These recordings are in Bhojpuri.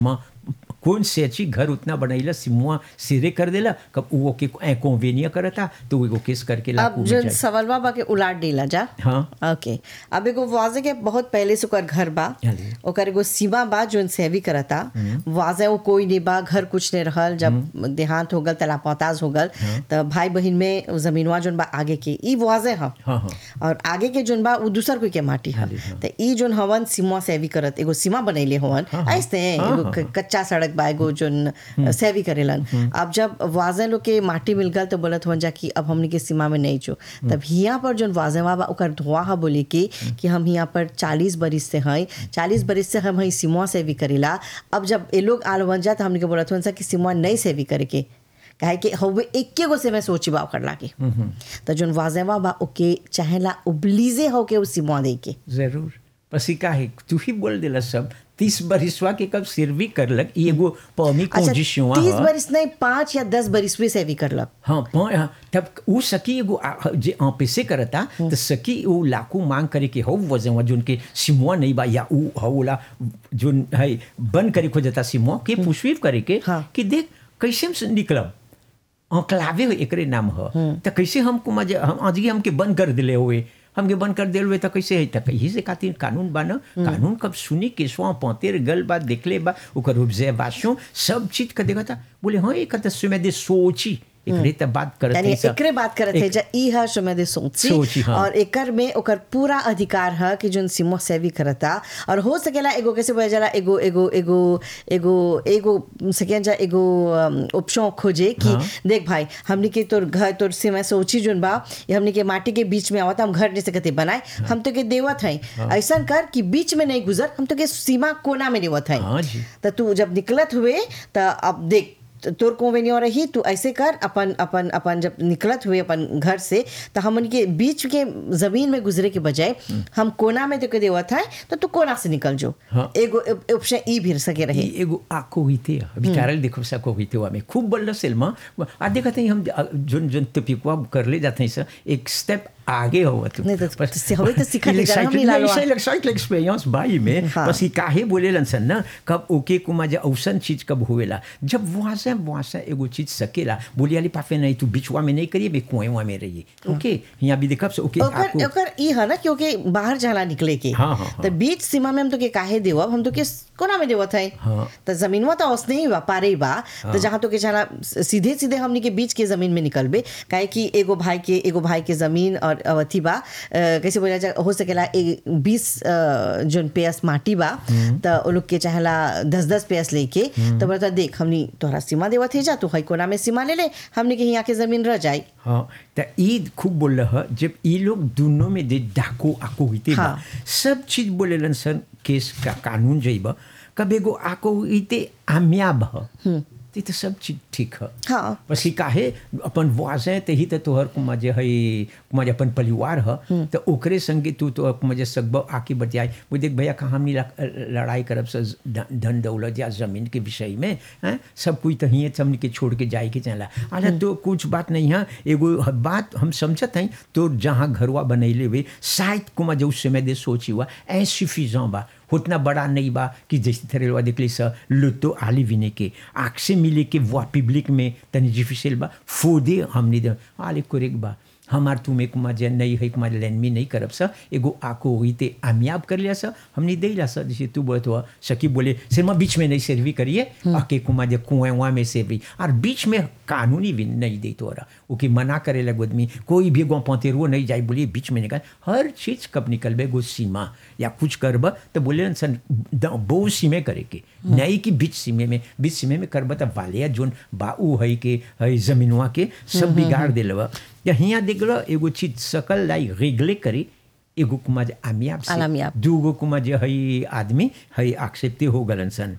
माँ कौन से अच्छी घर उतना बनैला सिमुआ सिरे कर देला कब वो के कॉन्वेनिया करता तो वो केस करके अब लाकू जो सवाल बा के उलाट देला जा हाँ ओके अब एगो वाजे के बहुत पहले से ओकर घर बा अरे। ओकर एगो सीमा बा जोन सेवी करता वाजे वो कोई नहीं बा घर कुछ नहीं रहल जब देहांत हो गल तलापताज हो गल त भाई बहन में जमीनवा जोन बा आगे के ई वाजे ह हाँ हाँ और आगे के जोन बा उ दूसर कोई के माटी है हाँ, हाँ। त ई जोन हवन सीमा सेवी करत एगो सीमा बनैले हवन हाँ, हाँ। ऐसे हाँ, एगो हाँ, क- कच्चा सड़क बा एगो जोन सेवी करेलन अब जब वाजे लोग के माटी मिल गल तो बोलत हवन जा कि अब हमनी के सीमा में नहीं जो तब हियां पर जोन वाजेवा बा ओकर धुआ हा बोले कि कि हम हियां पर चालीस बरिस से हैं चालीस बरिस से हम हई सीमा सेवी करेला अब जब ये लोग आल बन जा तो हमनी के बोलत हवन सा कि सीमा नहीं सेवी करे के काहे कि हवे एके गो से मैं सोची बा ओकर लागे तो जोन वाजेवा बा ओके चाहेला उबलीजे हो के उ सीमा दे के जरूर पसी का है तू ही बोल देला सब तीस बरिसवा के कब सिरवी करलक ई एगो पौमी अच्छा कोजिशुआ तीस बरिस नहीं पाँच या दस बरिस भी सेवी करलक हाँ पौ- हाँ, तब उ सकी एगो आ- जे ऑफिसे करता तो सकी उ लाकू मांग करे के हो वजन जोन के सिमुआ नहीं बा या उ हौला जोन है बंद करे खोजता सिमुआ के पुष्पित करे के हाँ। कि देख कैसे हम निकलब अंकलावे एकरे नाम ह त कैसे हम कुमा जे हम आज हमके बंद कर दिले हुए हमके बंद कर दिले हुए त कैसे है त यही से खातिर कानून बा न कानून कब सुनी के स्वा पौतेर गल बा देखले बा ओकर ऑब्जर्वेशन सब चीज का देखा था बोले हाँ एक त सुमे दे सोची एकरे त बात करत यानी है सब। एकरे बात करत है जा ई है सुमेदे सोची सोची, हाँ। और एकर में ओकर पूरा अधिकार है कि जोन सीमा सेवी करता और हो सकेला एगो कैसे बोला जाला एगो एगो एगो एगो एगो सकेला जा एगो ऑप्शन खोजे कि देख भाई हमनी के तोर घर तोर सीमा सोची जोन बा ये हमनी के माटी के बीच में आवता हम घर नहीं सकते बनाए हम तो के देवत है ऐसा कर कि बीच में नहीं गुजर हम तो के सीमा कोना में देवत है हाँ जी त तू जब निकलत हुए त अब देख त- तोर कोवेनियो रही तू ऐसे कर अपन अपन अपन जब निकलत हुए अपन घर से तो हमन के बीच के जमीन में गुजरे के बजाय हम कोना में तो के देवत है तो तू कोना से निकल जो हाँ। एगो ऑप्शन ई भी सके रहे ई एगो आको हुईते अभी कारल देखो सा को हुईते में खूब बल्ला सेलमा आ देखत हैं हम जोन जोन टपिकवा कर ले जाते हैं सर एक स्टेप आगे हो तू नहीं तो- तो हवे तो सिखा ले जाना, हम ही लालो आ। नहीं साइकिल एक्सपीरियंस बाई में हाँ। बस ई काहे बोलेलन सन ना कब ओके कुमा जे औसन चीज कब होवेला जब वहां से वहां से एगो चीज सकेला बोली वाली पाफे नहीं तू बिचवा में नहीं करिए बे कुएं में रहिए ओके यहाँ भी देखब से ओके ओकर आको ओकर ई है ना क्योंकि बाहर जाला निकले के हाँ, हाँ, हाँ। तो बीच सीमा में हम तो के काहे देवब हम तो के कोना में देवत है हाँ। तो जमीनवा तो औसने ही बा पारे ही बा तो जहाँ तो के जाला सीधे सीधे हमनी के बीच के जमीन में निकलबे काहे कि एगो भाई के एगो भाई के जमीन और अवथी बा अ, कैसे बोला जा हो सकेला ए- बीस अ, जोन पेस माटी बा तो वो लोग के चाहेला दस दस पेस लेके तो बोलता देख हमनी तोहरा सीमा देवत है जा तू हई कोना में सीमा ले ले हमनी के यहाँ के जमीन रह जाई हाँ तो ईद खूब बोल रहा जब ये लोग दोनों में दे डाको आको हुईते बा हाँ। सब चीज बोलेलन सन केस का कानून जइब कब एगो आको हुईते आम्याब ह ते तो सब चीज ठीक है हाँ बस ही काहे अपन वाजे ते ही तो तोहर कुमा जे है कुमा जे अपन परिवार ह तो ओकरे संगे तू तो कुमा जे सकब आके बतियाई वो देख भैया कहाँ हमनी ला- लड़ाई करब से ध- धन दौलत या जमीन के विषय में हैं सब कोई तो हिये हमनी के छोड़ के जाए के चला अरे तो कुछ बात नहीं है एगो ह- बात हम समझत हैं तो जहाँ घरवा बनैले हुए शायद कुमा जो उस समय दे सोची हुआ ऐसिफिजों बा उतना बड़ा नहीं बा कि जैसे थरेलवा देखली स लुतो आली विने के आँख से मिले के वो पब्लिक में तनी डिफिसिल बा फोदे हमने दे आले कोरेक बा हमार तुम एक मजे नहीं है कुमार लेन में नहीं करब सा एगो आको हुई ते आमियाब कर लिया सा हमने दे ला सा जैसे तू बोलत हुआ सकी बोले सिर्मा बीच में नहीं सर्वी करिए आके कुमार जे कुएं वहाँ में सर्वी और बीच में कानूनी भी नहीं दे तोरा ओके मना करे लग आदमी कोई भी गो पौतेरुओ नहीं जाए बोलिए बीच में निकल हर चीज कब निकलबे गो सीमा या कुछ करब तो बोले न सन द- बहु सीमे करे के नहीं कि बीच सीमे में बीच सीमे में करब तो वाले जोन बाऊ है के है जमीनवा के सब बिगाड़ दिलवा या हियाँ देख लो एगो चीज सकल लाई रेगले करी एगो कुमा जे आमियाब से आलामियाब। दूगो कुमा जे है आदमी है एक्सेप्टे हो गलन सन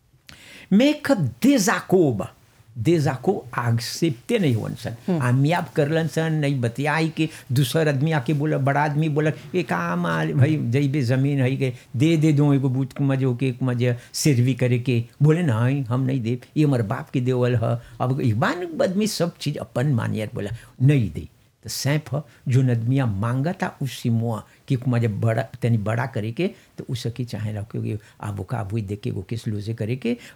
mais que désaccord désaccord accepté नहीं हुआ सन आमियाब करलन सन नहीं बतियाई के दूसर आदमी आके बोला बड़ा आदमी बोला ये काम आल भाई जइबे जमीन है के दे दे दो एगो बूथ के मजे के मजे सिरवी करे के बोले नहीं हम नहीं दे ये हमारे बाप के देवल है अब एक बार आदमी सब चीज अपन मानियर बोला नहीं दे तो सैंप ह जो आदमिया मांगा था उसी मुआ कि कुमा जब बड़ा तनी बड़ा करे के तो उ सकी चाहेला क्योंकि आबो का आबू देख के एगो केस लूजे करे के